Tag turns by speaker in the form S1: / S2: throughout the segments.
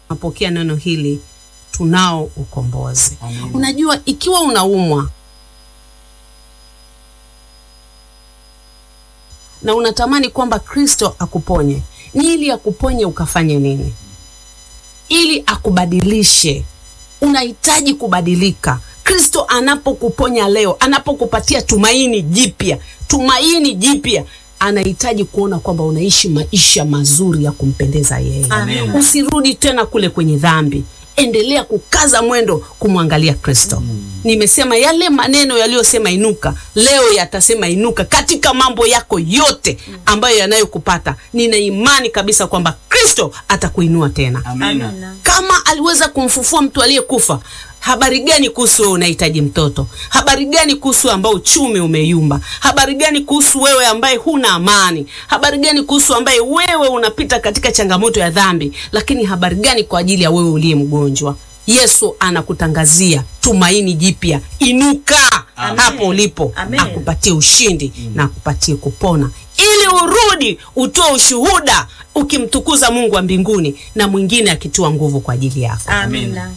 S1: tunapokea neno hili tunao ukombozi.
S2: Amen.
S1: Unajua, ikiwa unaumwa na unatamani kwamba Kristo akuponye, ni ili akuponye ukafanye nini? Ili akubadilishe. Unahitaji kubadilika. Kristo anapokuponya leo, anapokupatia tumaini jipya, tumaini jipya, anahitaji kuona kwamba unaishi maisha mazuri ya kumpendeza yeye.
S2: Amen.
S1: Usirudi tena kule kwenye dhambi, endelea kukaza mwendo kumwangalia Kristo. Nimesema yale maneno yaliyosema inuka, leo yatasema inuka katika mambo yako yote ambayo yanayokupata. Nina imani kabisa kwamba Kristo atakuinua tena
S2: Amina.
S3: Amina.
S1: kama aliweza kumfufua mtu aliyekufa habari gani kuhusu wewe unahitaji mtoto habari gani kuhusu ambao uchumi umeyumba habari gani kuhusu wewe ambaye huna amani habari gani kuhusu ambaye wewe unapita katika changamoto ya dhambi lakini habari gani kwa ajili ya wewe uliye mgonjwa yesu anakutangazia tumaini jipya inuka
S3: Amen.
S1: hapo ulipo
S3: Amen.
S1: akupatie ushindi na akupatie kupona ili urudi utoe ushuhuda ukimtukuza mungu wa mbinguni na mwingine akitua nguvu kwa ajili yako
S3: Amina.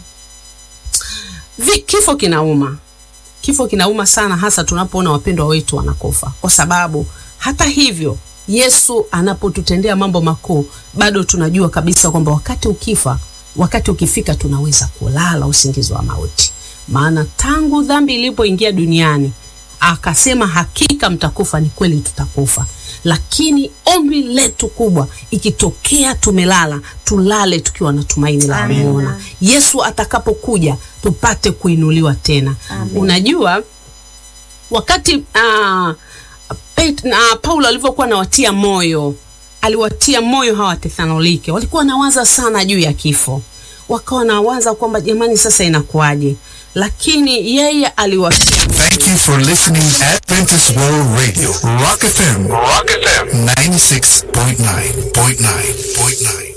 S1: Vi, kifo kinauma kifo kinauma sana hasa tunapoona wapendwa wetu wanakufa kwa sababu hata hivyo yesu anapotutendea mambo makuu bado tunajua kabisa kwamba wakati ukifa wakati ukifika tunaweza kulala usingizi wa mauti maana tangu dhambi ilipoingia duniani akasema hakika mtakufa ni kweli tutakufa lakini ombi letu kubwa ikitokea tumelala tulale tukiwa na tumaini la
S3: Amina.
S1: kumwona yesu atakapokuja tupate kuinuliwa tena unajua wakati uh, Pet, uh, paulo alivyokuwa anawatia moyo aliwatia moyo hawa Wathesalonike, walikuwa wanawaza sana juu ya kifo, wakawa wanawaza kwamba jamani, sasa inakuwaje? Lakini yeye aliwatia
S4: Thank you for listening Adventist World Radio, Rock FM, Rock FM 96.9.9.9.9.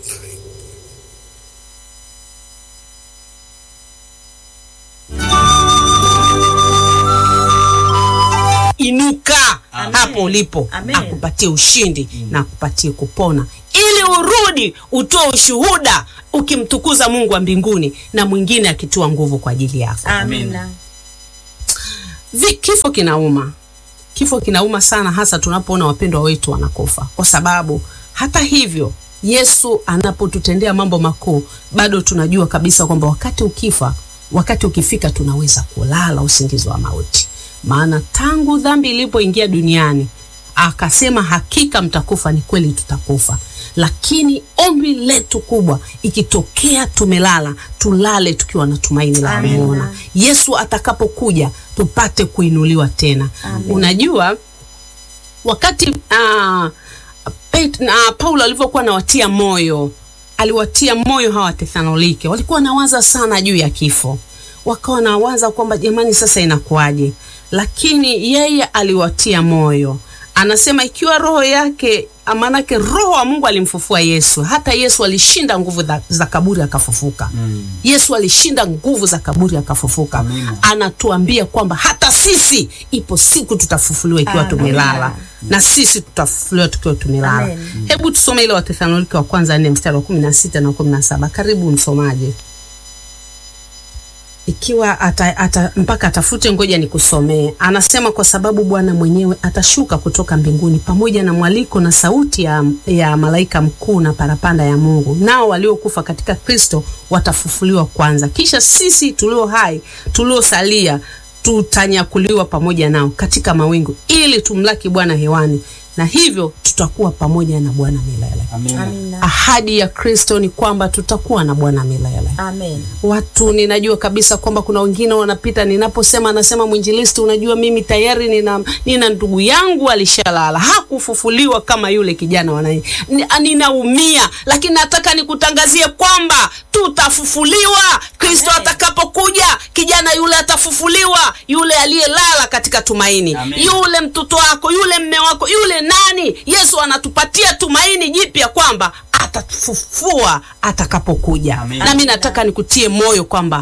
S1: inuka
S3: Amen.
S1: hapo ulipo
S3: Amen.
S1: akupatie ushindi na akupatie kupona ili urudi utoe ushuhuda ukimtukuza mungu wa mbinguni na mwingine akitua nguvu kwa ajili yako
S3: Amina.
S1: Vi, kifo kinauma kifo kinauma sana hasa tunapoona wapendwa wetu wanakufa kwa sababu hata hivyo yesu anapotutendea mambo makuu bado tunajua kabisa kwamba wakati ukifa wakati ukifika tunaweza kulala usingizi wa mauti maana tangu dhambi ilipoingia duniani akasema hakika mtakufa ni kweli tutakufa lakini ombi letu kubwa ikitokea tumelala tulale tukiwa na tumaini la
S3: Amina.
S1: kumwona yesu atakapokuja tupate kuinuliwa tena unajua wakati uh, Pet, uh, paulo alivyokuwa anawatia moyo aliwatia moyo hawa Wathesalonike, walikuwa wanawaza sana juu ya kifo, wakawa wanawaza kwamba jamani, sasa inakuwaje? Lakini yeye aliwatia moyo, anasema ikiwa roho yake, maanake roho wa Mungu alimfufua Yesu. Hata Yesu alishinda nguvu za, za kaburi akafufuka.
S2: Mm.
S1: Yesu alishinda nguvu za kaburi akafufuka.
S2: Amina.
S1: Anatuambia kwamba hata sisi ipo siku tutafufuliwa ikiwa
S3: Amina.
S1: tumelala, na sisi tutafufuliwa tukiwa tumelala.
S3: Amen.
S1: Hebu tusome ile Wathesalonike wa kwanza nne mstari wa kumi na sita na kumi na saba. Karibu msomaji, ikiwa ata, ata, mpaka atafute, ngoja nikusomee. Anasema kwa sababu Bwana mwenyewe atashuka kutoka mbinguni pamoja na mwaliko na sauti ya, ya malaika mkuu na parapanda ya Mungu, nao waliokufa katika Kristo watafufuliwa kwanza, kisha sisi tulio hai tuliosalia tutanyakuliwa pamoja nao katika mawingu ili tumlaki Bwana hewani, na hivyo tutakuwa pamoja na Bwana milele.
S2: Amina.
S3: Amina.
S1: Ahadi ya Kristo ni kwamba tutakuwa na Bwana milele.
S3: Amen.
S1: Watu ninajua kabisa kwamba kuna wengine wanapita, ninaposema anasema mwinjilisti, unajua mimi tayari nina, nina ndugu yangu alishalala, hakufufuliwa kama yule kijana wanai. Ni- Ninaumia, lakini nataka nikutangazie kwamba tutafufuliwa. Kristo
S3: Amen.
S1: atakapokuja, kijana yule atafufuliwa, yule aliyelala katika tumaini,
S2: Amen.
S1: yule mtoto wako, yule mme wako, yule nani. Yesu anatupatia tumaini jipya kwamba atatufufua atakapokuja.
S2: Amen.
S1: Nami nataka nikutie moyo kwamba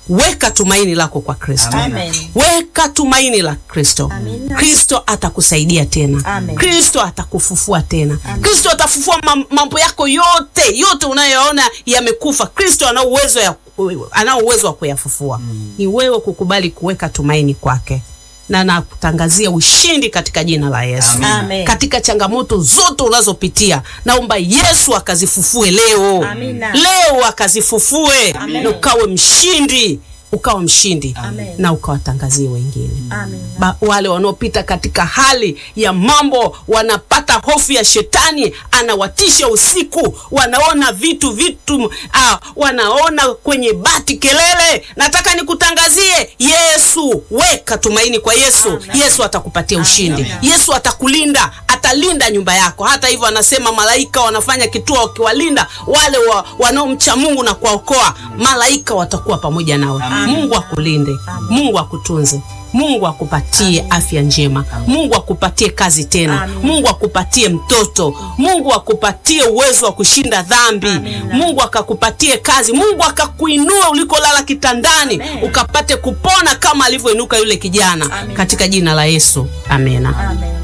S1: weka tumaini lako kwa Kristo.
S2: Amen.
S1: Weka tumaini la Kristo.
S2: Amina.
S1: Kristo atakusaidia tena.
S2: Amen.
S1: Kristo atakufufua tena. Kristo atafufua mam- mambo yako yote yote unayoona yamekufa. Kristo ana uwezo ya ana uwezo wa kuyafufua. Ni wewe kukubali kuweka tumaini kwake, na nakutangazia ushindi katika jina la Yesu.
S2: Amen.
S1: Katika changamoto zote unazopitia, naomba Yesu akazifufue leo,
S2: Amina.
S1: leo akazifufue na ukawe mshindi, ukawe mshindi
S2: Amen.
S1: na ukawatangazie wengine
S2: Amina.
S1: ba, wale wanaopita katika hali ya mambo wanapata hofu ya shetani, anawatisha usiku, wanaona vitu vitu ah, wanaona kwenye bati kelele. Nataka nikutangazie Yesu, weka tumaini kwa Yesu.
S2: Amen.
S1: Yesu atakupatia ushindi.
S2: Amen.
S1: Yesu atakulinda, atalinda nyumba yako. Hata hivyo, anasema malaika wanafanya kituo wakiwalinda wale wa, wanaomcha Mungu na kuwaokoa. Malaika watakuwa pamoja nawe. Mungu akulinde, Mungu akutunze. Mungu akupatie afya njema. Mungu akupatie kazi tena.
S2: Amen.
S1: Mungu akupatie mtoto. Mungu akupatie uwezo wa kushinda dhambi.
S2: Amen.
S1: Mungu akakupatie kazi. Mungu akakuinua ulikolala kitandani
S2: Amen.
S1: ukapate kupona kama alivyoinuka yule kijana
S2: Amen.
S1: katika jina la Yesu. Amena.
S2: Amen.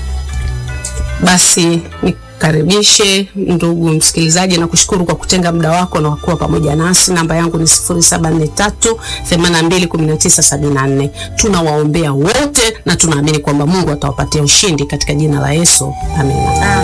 S1: Basi nikaribishe ndugu msikilizaji na kushukuru kwa kutenga muda wako na wakuwa pamoja nasi. Namba yangu ni 0743 821974. Tunawaombea wote na tunaamini kwamba Mungu atawapatia ushindi katika jina la Yesu. Amina.